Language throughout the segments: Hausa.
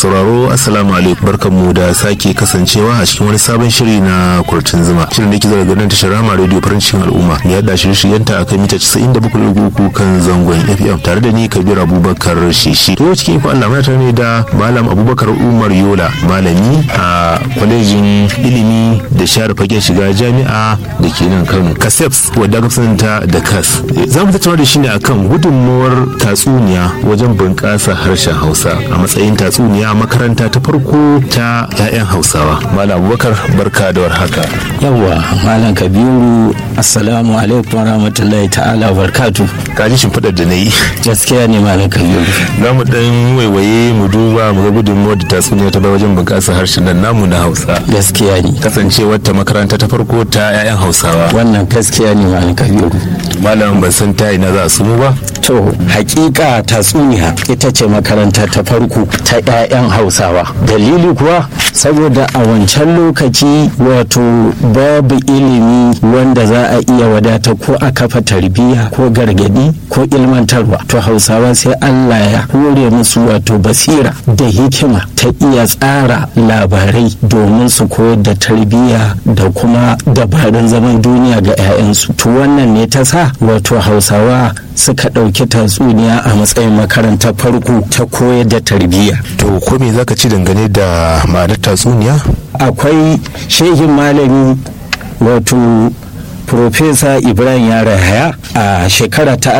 sauraro assalamu alaikum barkanmu da sake kasancewa a cikin wani sabon shiri na kurcin zuma shirin da ke zara ganin tashar rama radio farin cikin al'umma ne yadda shirye-shiryenta akan mita 97.3 kan zangon fm tare da ni kabir abubakar shishi to cikin ko Allah mata ne da malam abubakar umar yola malami a kwalejin ilimi da share fagen shiga jami'a da ke nan kano kaseps wadda aka sananta da kas za mu tattauna da shi ne akan gudunmawar tatsuniya wajen bunƙasa harshen hausa a matsayin tatsuniya makaranta ta farko ta 'ya'yan hausawa malam abubakar barka da warhaka yawwa malam kabiru assalamu alaikum warahmatullahi ta'ala barkatu ka ji shimfiɗar da na yi gaskiya ne malam kabiru za mu ɗan waiwaye mu duba mu ga gudunmawar da tatsuniya ta bai wajen bunƙasa harshen nan namu na hausa gaskiya ne kasancewar ta makaranta ta farko ta 'ya'yan hausawa wannan gaskiya ne malam kabiru malam ban san ta ina za su mu ba to hakika tatsuniya ita ce makaranta ta farko ta 'ya'yan hausawa dalili kuwa saboda a wancan lokaci wato babu ilimi wanda za a iya wadata ko a kafa tarbiyya ko gargadi ko ilmantarwa to hausawa sai allah ya hore musu wato basira da hikima ta iya tsara labarai domin su koyar da tarbiyya da kuma dabarun zaman duniya ga 'ya'yansu to wannan ne ta sa wato hausawa suka ɗauki tatsuniya a matsayin makarantar farko ta koyar da tarbiyya to ko me zaka ci dangane da ma'anar tatsuniya akwai shehin malami wato Profesa Ibrahim Yarahaya a shekara ta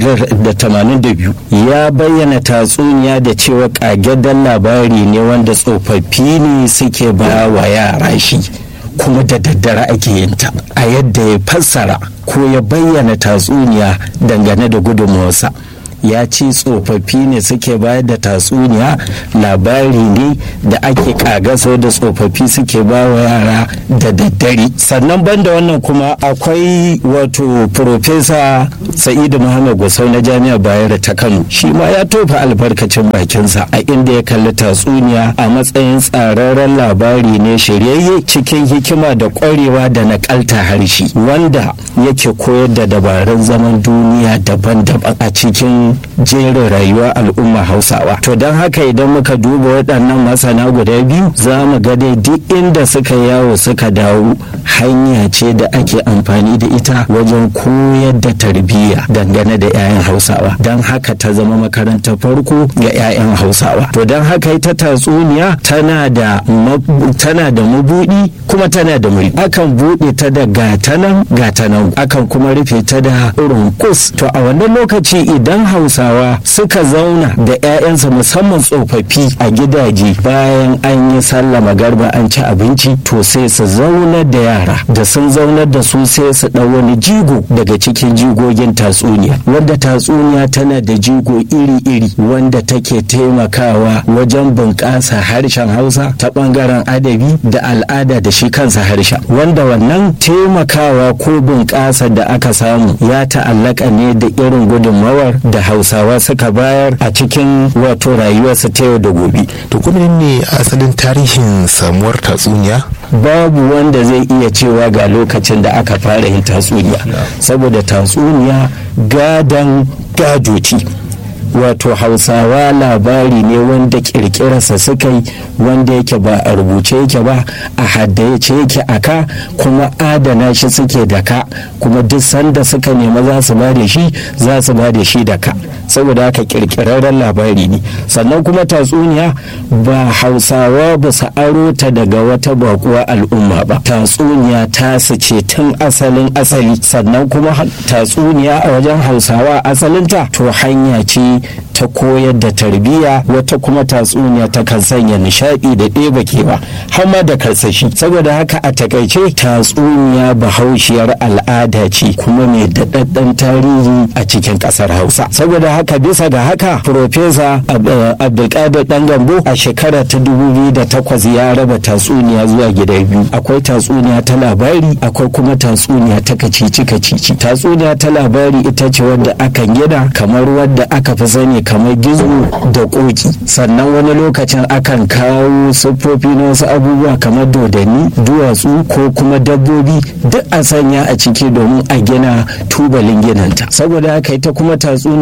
1982 ya bayyana tatsuniya da cewa ƙagaggen labari ne wanda tsofaffi ne suke ba wa yara shi kuma da daddare ake yin ta a yadda ya fassara ko ya bayyana tatsuniya dangane da gudunmawarsa ya ce tsofaffi ne suke bayar da tatsuniya labari ne da ake kagaso da tsofaffi suke ba wa yara da daddare sannan banda wannan kuma akwai wato profesa sa'idu muhammad gusau na jami'ar bayero ta kano shi ma ya tofa albarkacin bakinsa a inda ya kalli tatsuniya a matsayin tsararren labari ne shiryayye cikin hikima da kwarewa da nakalta harshe wanda yake koyar da dabarun zaman duniya daban-daban a cikin jerin rayuwa al'umma hausawa to don haka idan muka duba waɗannan masana guda biyu za mu ga dai duk inda suka yawo suka dawo hanya ce da ake amfani da ita wajen koyar da tarbiyya dangane da 'ya'yan hausawa don haka ta zama makarantar farko ga 'ya'yan hausawa to don haka ita tatsuniya tana da tana da mabuɗi kuma tana da muri akan buɗe ta da gatanan gatanan akan kuma rufe ta da irin kus to a wannan lokaci idan hausawa suka zauna da 'ya'yansa musamman tsofaffi a gidaje bayan an yi sallama garba an ci abinci to sai su zaunar da yara da sun zaunar da su sai su ɗau wani jigo daga cikin jigogin tatsuniya wanda tatsuniya tana da jigo iri-iri wanda take taimakawa wajen bunƙasa harshen hausa ta ɓangaren adabi da al'ada da shi kansa harshen wanda wannan taimakawa ko bunƙasa da aka samu ya ta'allaka ne da irin gudunmawar da hausawa suka bayar a cikin wato rayuwarsu ta yau da gobe to kuma ne asalin tarihin samuwar tatsuniya babu wanda zai iya cewa ga lokacin da aka fara yin tatsuniya saboda tatsuniya gadan gado ce wato hausawa labari ne wanda kirkirarsa suka yi wanda yake ba a rubuce yake ba a haddace yake a ka kuma adana shi suke da ka kuma duk sanda suka nema za su ba da shi za su ba da shi da ka saboda haka kirkirarren labari ne sannan kuma tatsuniya ba hausawa ba su aro ta daga wata bakuwa al'umma ba tatsuniya ta su ce tun asalin asali sannan kuma tatsuniya a wajen hausawa asalinta to hanya ce ta koyar da tarbiyya wata kuma tatsuniya ta kan sanya nishaɗi da ɗeba kewa har ma da karsashi saboda haka a takaice tatsuniya bahaushiyar al'ada ce kuma mai daɗaɗɗen tarihi a cikin ƙasar hausa saboda haka bisa ga haka profesa abdulkadir dan gambo a shekara ta takwas ya raba tatsuniya zuwa gida biyu akwai tatsuniya ta labari akwai kuma tatsuniya ta kacici kacici tatsuniya ta labari ita ce wadda akan gina kamar wadda aka fi sani kamar gizo da koki sannan wani lokacin akan kawo siffofi na wasu abubuwa kamar dodanni duwatsu ko kuma dabbobi duk a sanya a ciki domin a gina tubalin ginanta saboda haka ita kuma tatsuniya ta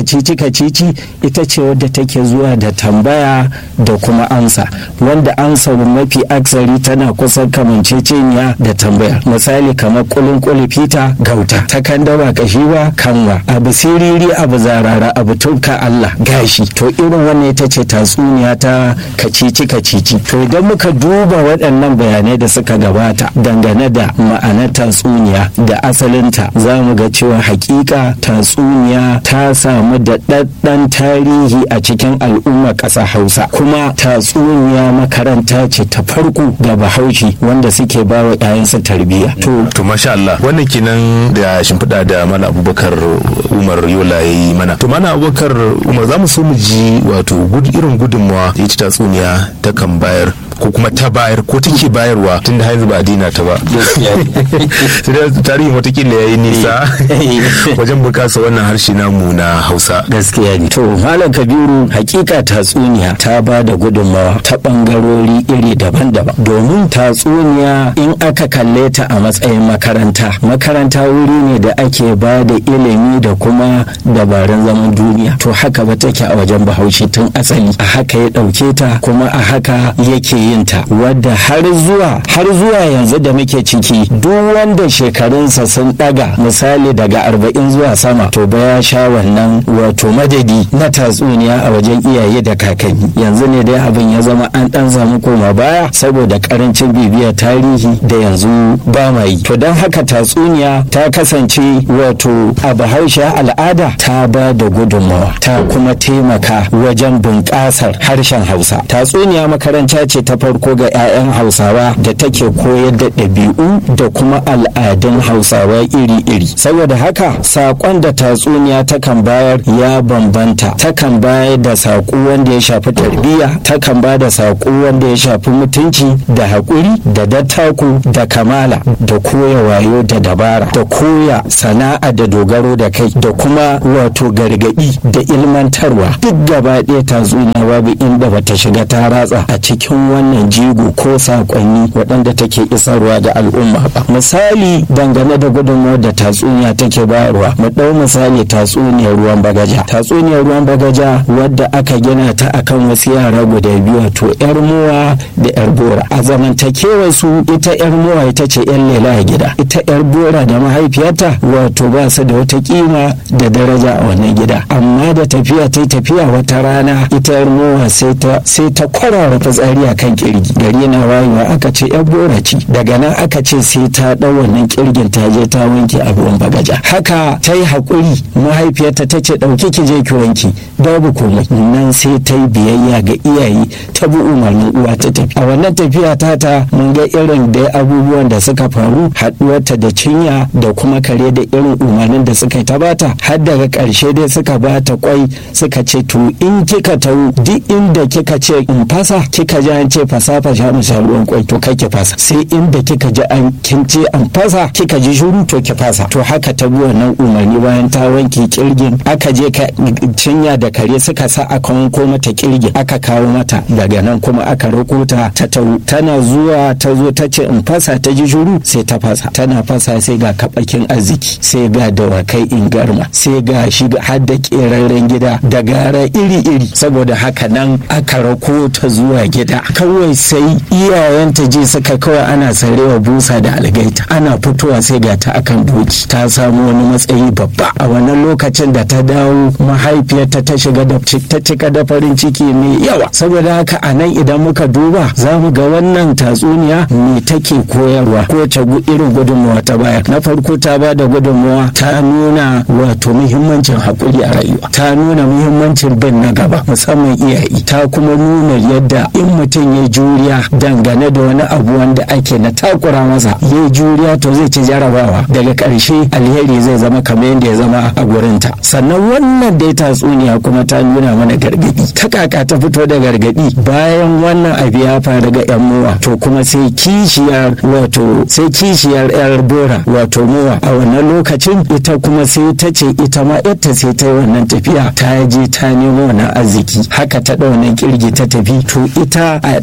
kacici kacici ita ce wadda take zuwa da tambaya da kuma amsa wanda amsa mafi aksari tana kusan kamanceceniya da tambaya misali kamar kulun kuli fita gauta ta kan daba kashi ba kanwa abu siriri abu zarara abu tunka Allah gashi to irin wannan ita ce tatsuniya ta kacici kacici to idan muka duba waɗannan bayanai da suka gabata dangane da ma'anar tatsuniya da asalinta za mu ga cewa hakika tatsuniya ta samu da ɗaɗɗan tarihi a cikin al'ummar ƙasa hausa kuma tatsuniya makaranta ce ta farko ga bahaushe wanda suke ba wa 'ya'yansu tarbiyya to to masha Allah wannan kenan da shimfiɗa da mana abubakar umar yola ya yi mana to mana abubakar umar za mu so mu ji wato irin gudunmawa da ita tatsuniya ta kan bayar ko kuma ta bayar ko take bayarwa tun da haizu ba a dina ta ba tarihin watakila ya yi nisa wajen bukasa wannan harshe namu na hausa gaskiya ne to malam kabiru hakika tatsuniya ta ba da gudunmawa ta bangarori iri daban-daban domin tatsuniya in aka kalle ta a matsayin makaranta makaranta wuri ne da ake ba da ilimi da kuma dabarun zaman duniya to haka ba take a wajen bahaushe tun asali a haka ya ɗauke ta kuma a haka yake yin ta wadda har zuwa har zuwa yanzu da muke ciki duk wanda shekarunsa sun daga misali daga arba'in zuwa sama to ba ya sha wannan wato madadi na tatsuniya a wajen iyaye da kakanni yanzu ne dai abin ya zama an dan samu koma baya saboda karancin bibiyar tarihi da yanzu ba ma yi to don haka tatsuniya ta kasance wato a bahaushe al'ada ta ba da gudunmawa ta kuma taimaka wajen bunƙasar harshen hausa tatsuniya makaranta ce ta farko ga 'ya'yan hausawa da take koyar da ɗabi'u da kuma al'adun hausawa iri-iri saboda haka saƙon da tatsuniya takan bayar ya bambanta takan bayar da saƙo wanda ya shafi tarbiyya takan ba da saƙo wanda ya shafi mutunci da haƙuri da dattaku da kamala da koya wayo da dabara da koya sana'a da dogaro da kai da kuma wato gargaɗi da ilmantarwa duk gaba ɗaya tatsuniya babu inda bata shiga ta ratsa a cikin wannan jigo ko saƙonni waɗanda take isarwa da al'umma ba misali dangane da gudunmawar da tatsuniya take bayarwa mu ɗau misali tatsuniyar ruwan bagaja tatsuniyar ruwan bagaja wadda aka gina ta akan wasu yara guda biyu wato yar muwa da yar bora a zamantakewar su ita yar muwa ita ce yan lela a gida ita yar bora da mahaifiyarta wato ba su da wata kima da daraja a wannan gida amma da tafiya ta tafiya wata rana ita yar muwa sai ta sai ta kwarara fitsari a kan kirgi gari na wayewa aka ce yan bora ce daga nan aka ce sai ta ɗau wannan kirgin ta je ta wanke a ruwan bagaja haka ta yi haƙuri mahaifiyarta ta ce ɗauki ki je ki wanke babu komai nan sai ta yi biyayya ga iyaye ta bi umarnin uwa ta tafi a wannan tafiya ta ta mun ga irin da abubuwan da suka faru haɗuwarta da cinya da kuma kare da irin umarnin da suka ta bata har daga ƙarshe dai suka bata kwai suka ce to in kika tau duk inda kika ce in fasa kika ji an ce fasa fasha mu sha ruwan kwai to kai ki fasa sai inda kika ji an kin ce an fasa kika ji shiru to ki fasa to haka ta bi wannan umarni bayan ta wanke kirgin aka je ka cinya da kare suka sa aka wanko mata kirgin aka kawo mata daga nan kuma aka rako ta ta tau tana zuwa ta zo ta ce in fasa ta ji shiru sai ta fasa tana fasa sai ga kabakin arziki sai ga dawakai in garma sai ga shi har da keraren gida da gara iri-iri saboda haka nan aka rako ta zuwa gida kawai sai iyayenta je suka kawai ana sarewa busa da algaita ana fitowa sai ga ta akan doki ta samu wani matsayi babba a wannan lokacin da ta dawo mahaifiyarta ta shiga da ta cika da farin ciki mai yawa saboda haka a nan idan muka duba za mu ga wannan tatsuniya me take koyarwa ko ta irin gudunmawa ta bayar na farko ta ba da gudunmawa ta nuna wato muhimmancin haƙuri a rayuwa ta nuna muhimmancin bin na gaba musamman iyaye ta kuma nuna yadda in mutum ya juriya dangane da wani abu wanda ake na takura masa ya juriya to zai ci jarabawa daga ƙarshe alheri zai zama kamar yadda ya zama a gurinta sannan wannan dai tatsuniya kuma ta nuna mana gargadi ta kaka ta fito da gargadi bayan wannan abu ya faru ga yan muwa to kuma sai kishiyar wato sai kishiyar yar bora wato muwa a wannan lokacin ita kuma sai ta ce ita ma yadda sai ta yi wannan tafiya ta je ta nemo wannan arziki haka ta ɗau wannan kirgi ta tafi to ita a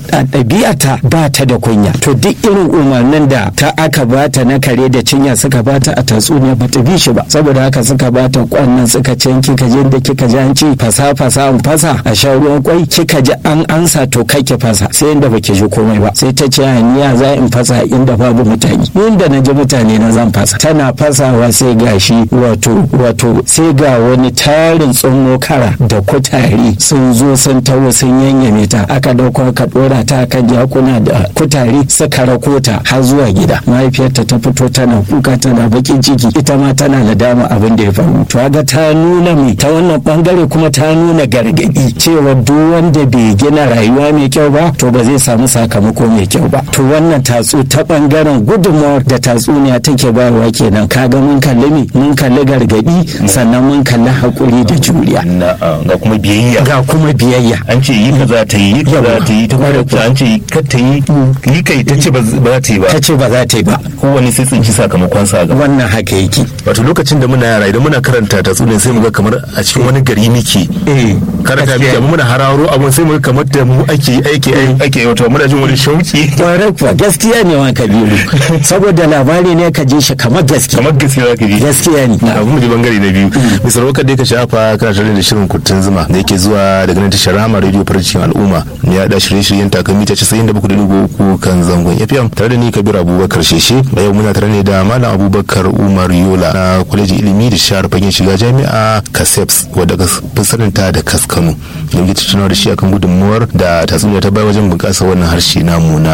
ɗabi'ata ba ta da kunya to duk irin umarnin da ta aka bata na kare da cinya suka bata a tatsuniya ba ta bi shi ba saboda haka suka bata kwannan suka ce kika je da kika ji an ce fasa fasa an fasa a sha ruwan kwai kika ji an ansa to kai ki fasa sai inda baki ji komai ba sai ta ce niya za in fasa inda babu mutane inda na ji mutane na zan fasa tana fasawa sai gashi wato wato sai ga wani tarin tsunmo kara da kutare sun zo sun tawo sun yanyame ta aka dauko aka dora ta kan jakuna da kutare suka rako ta har zuwa gida mahaifiyarta ta fito tana kuka tana bakin ciki ita ma tana da dama abin da ya faru to ga ta nuna mai ta wannan bangare kuma ta nuna gargadi cewa duk wanda bai gina rayuwa mai kyau ba to ba zai samu sakamako mai kyau ba to wannan tatsu ta bangaren gudunmawar da tatsuniya take bayarwa kenan kaga mun kalli me mun kalli gargadi sannan mun kalli hakuri da juriya ga kuma biyayya ga kuma biyayya an ce yi kaza ta yi kaza ta yi ta kuma an ce kar ta yi yi kai ta ce ba za ta yi ba ta ce ba za ta yi ba kowane sai tsinci sakamakon sa ga wannan haka yake wato lokacin da muna yara idan muna karanta tatsuniyar sai mu ga kamar a cikin wani gari muke eh karanta muke amma muna hararo abun sai mu ga kamar da mu ake aiki ake wato muna jin wani shauki kwarai kuwa gaskiya ne wa kabiru saboda labari ne ka je shi kamar gaskiya kamar gaskiya zaka ji gaskiya ne abu mu bangare na biyu misal wakar da ka shafa kana tare da shirin kurtun zuma da yake zuwa daga nan tashar rama radio farcin al'umma ya da shirye-shiryen takamita 97.3 kan zangon fm tare da ni kabir abubakar sheshe da yau muna tare ne da malam abubakar umar yola na kwalejin ilimi da shahar fagen shiga jami'a kaseps wadda ka fi saninta da kaskano da muke tattaunawa da shi akan gudunmuwar da tatsuniya ta bai wajen bunƙasa wannan harshe namu na